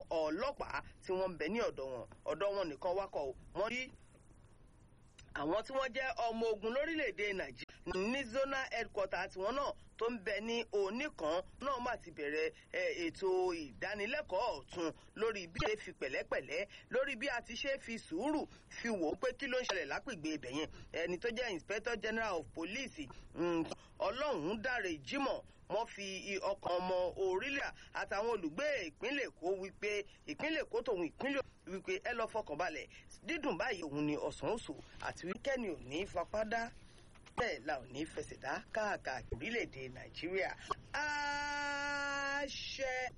ọlọ́pàá tí wọ́n ń bẹ ní ọ̀dọ̀ wọn ọ̀dọ̀ wọn nìkan wákọ̀ wọ́n rí àwọn tí wọ́n jẹ́ ọmọ ogun lórílẹ̀‐èdè nàìjíríà ní zonal headquarter tiwọn náà tó ń bẹ ní oníkan náà má ti bẹ̀rẹ̀ ètò ìdánilẹ́kọ̀ọ́ ọ̀tun lórí bí a ṣe fi pẹ̀lẹ́pẹ̀lẹ́ lórí bí a ti ṣe fi sùúrù fi wò ó pé kí ló ń ṣẹlẹ̀ lápègbè ibẹ̀ yẹn ẹni tó jẹ́ inspector general of police ọlọ́run dáre jimoh wọ́n fi ọkàn ọmọ orílẹ̀ àtàwọn olùgbé ìpínlẹ̀ èkó wípé ìpínlẹ̀ èkó tòun ìpínlẹ̀ wípé ẹ lọ fọkàn balẹ̀ dídùn báyìí òun ni ọ̀sán oṣù àti wíkẹ́ni ò ní fapádá bẹ́ẹ̀ la ò ní fẹsẹ̀ dá káàkiri orílẹ̀-èdè nàìjíríà àṣẹ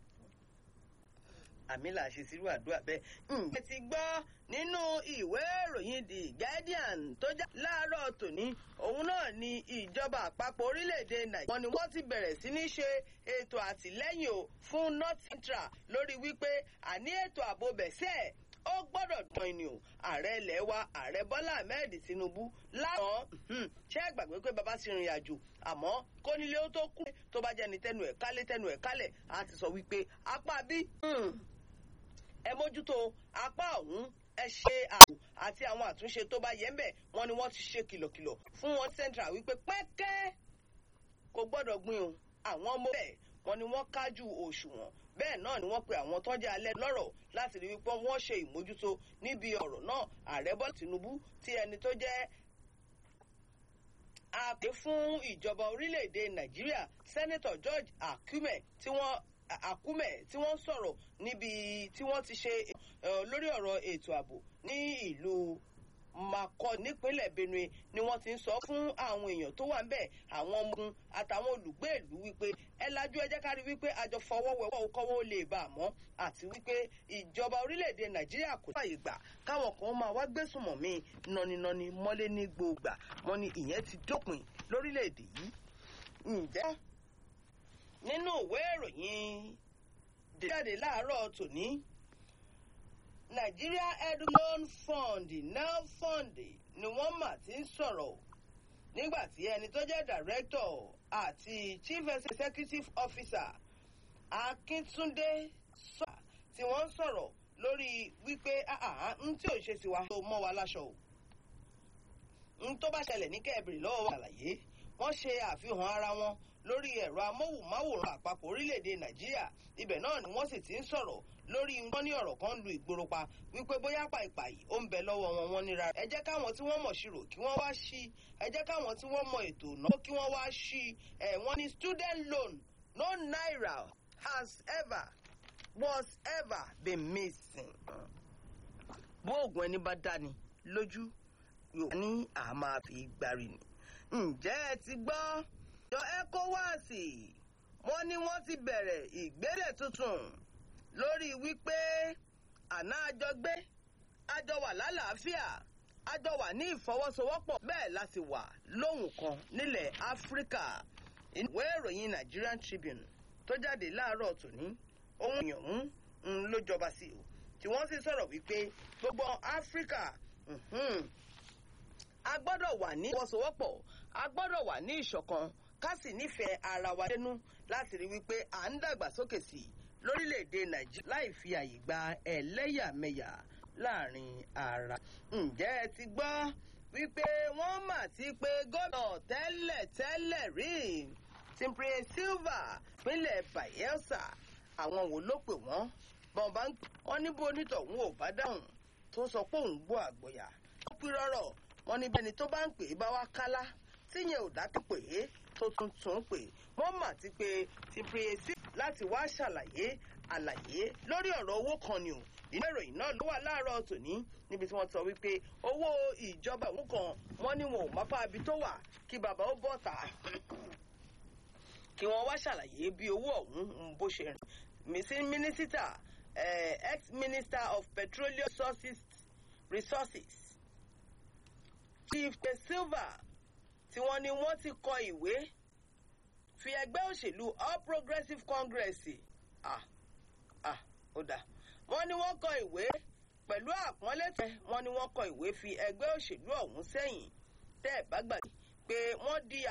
àmì là ṣe sírú àdúrà bẹ́ẹ̀. ǹjẹ́ ti gbọ́ nínú ìwé ìròyìn the guardian tó já láàárọ̀ tòní òun náà ni ìjọba àpapọ̀ orílẹ̀-èdè nàìjíríà wọn ni wọ́n ti bẹ̀rẹ̀ sí ní ṣe ètò àtìlẹ́yìn o fún north central lórí wípé àní ètò ààbò bẹ̀sẹ̀ ó gbọ́dọ̀ dán ẹni o ààrẹ ilẹ̀ wa ààrẹ bọ́lá ahmed tinubu láwọn ṣé ẹ gbàgbé pé bàbá ti rìnrìn àjò àmọ́ kónílé ó tó kú tó bá jẹ́ni tẹnu ẹ̀ kálé tẹnu ẹ̀ kálẹ̀ á ti sọ wípé apá bí ẹ mójútó apá ọ̀hún ẹ ṣe ààbò àti àwọn àtúnṣe tó bá yẹ ń bẹ̀ wọ́n ni wọ́n ti ṣe kìlọ̀kìlọ̀ fún wọn central wípé pẹ́kẹ́ kò gbọ́dọ̀ gbin o àwọn ọmọ bẹ́ẹ̀ wọ́n ni wọ́n kájú òṣùwọ̀n bẹ́ẹ̀ náà ni wọ́n pe àwọn tọ́jú alẹ́ lọ́rọ̀ láti rí wípé wọ́n ṣe ìmójútó níbi ọ̀rọ̀ náà ààrẹ bọ́ tinubu tí ẹni tó jẹ́ àpè fún ìjọba orílẹ̀-èdè nàìjíríà sẹ́nẹ́tọ̀ george akume tí wọ́n akume tí wọ́n sọ̀rọ̀ níbi tí wọ́n ti ṣe lórí ọ̀rọ̀ ètò ààbò ní ìlú makọ nípínlẹ̀ benue ni wọ́n ti ń sọ fún àwọn èèyàn tó wà ń bẹ̀ àwọn ọmọ àtàwọn olùgbé ìlú wípé ẹ lajú ẹ jẹ́ ká rí wípé àjọ fọwọ́wẹ́wọ́ kọ́wọ́ ó lè bá a mọ́ àti wípé ìjọba orílẹ̀-èdè nàìjíríà kò fàyè gbà káwọn kan máa wá gbésùmọ̀ mí nọninọni mọ́lé ní gbòògbà wọn ni ìyẹn ti dópin lórílẹ̀-èdè yìí ǹjẹ́ nínú ìwé ìròyìn jáde láàárọ̀ tòní nigeria edu loan fund nel fund ni wọ́n mà ti ń sọ̀rọ̀ nígbà tí ẹni tó jẹ́ director àti chief executive officer akíntúndé sọ tí wọ́n ń sọ̀rọ̀ lórí wípé n tí ò ṣe sí wa tó mọ́ wa láṣọ o n tó bá ṣẹlẹ̀ ní kẹ́ẹ̀bìrì lọ́wọ́ wa àlàyé wọ́n ṣe àfihàn ara wọn lórí ẹ̀rọ amóhùnmáwòrán àpapọ̀ orílẹ̀-èdè nàìjíríà ibẹ̀ náà ni wọ́n sì ti ń sọ̀rọ̀ lórí wọn ní ọ̀rọ̀ kan lu ìgboro pa wípé bóyá pàìpàì ó ń bẹ lọ́wọ́ wọn wọn níra ẹ jẹ́ káwọn tí wọ́n mọ̀ ṣirò kí wọ́n wá sí ẹ jẹ́ káwọn tí wọ́n mọ̀ ètò náà kí wọ́n wá sí ẹ wọ́n ní student loan no naira has ever was ever been missing. bó oògùn ẹni bá dání lójú yóò ní àmà fi gbárí ni. ǹjẹ́ ẹ ti gbọ́ ìjọ ecowas wọ́n ní wọ́n ti bẹ̀rẹ̀ ìgbésẹ̀ tuntun lórí wípé àná àjọgbé àjọ wà lálàáfíà àjọ wà ní ìfọwọ́sowọ́pọ̀ bẹ́ẹ̀ la sì wà lóhùn kan nílẹ̀ áfíríkà ìwé ìròyìn nigerian tribune tó jáde láàárọ̀ tòní ohun èèyàn ń ló jọba sí o tí wọ́n sì sọ̀rọ̀ wípé gbogbo áfíríkà a gbọ́dọ̀ wà ní ìfọwọ́sowọ́pọ̀ a gbọ́dọ̀ wà ní ìṣọ̀kan ká sì nífẹ̀ẹ́ ara wa dénú láti rí wípé à ń dàgbàsókè sí i lórílẹ̀‐èdè nàìjíríà láì fi àyè gba ẹlẹ́yàmẹ̀yà láàrin ara. ǹjẹ́ ẹ ti gbọ́ wípé wọ́n mà ti pé gómìnà tẹ́lẹ̀ tẹ́lẹ̀ rí simpre silva pínlẹ̀ bayelsa àwọn wo ló pè wọ́n bọ́n bá ń pè wọ́n níbo onítọ̀hún ò bá dáhùn tó sọ pé òun gbọ́ àgbọ̀yà. ó pín rọ́rọ̀ wọn níbi ẹni tó bá ń pè é bá wá kálá tíyẹn ò dákẹ́ pè é tó tuntun pè wọ́n mà ti pé simpre silva láti wá ṣàlàyé àlàyé lórí ọ̀rọ̀ owó kan ni o ìlú ìròyìn náà ló wà láàárọ̀ tòní níbi tí wọ́n sọ wípé owó ìjọba òun kan wọ́n ní wọn ò mápá ibi tó wà kí bàbá ó bọ̀ tà kí wọ́n wá ṣàlàyé bí owó ọ̀hún bó ṣe rìn mínísítà ex-minister of petroleum resources, resources chief de silva tí wọ́n ní wọ́n ti kọ ìwé fi ẹgbẹ́ òṣèlú all progressives congress ah ah ó dà wọ́n ní wọ́n kọ ìwé pẹ̀lú àpọ́nlé tẹ wọ́n ní wọ́n kọ ìwé fi ẹgbẹ́ òṣèlú ọ̀hún sẹ́yìn tẹ́ ẹ̀ bá gbàgbé pé wọ́n di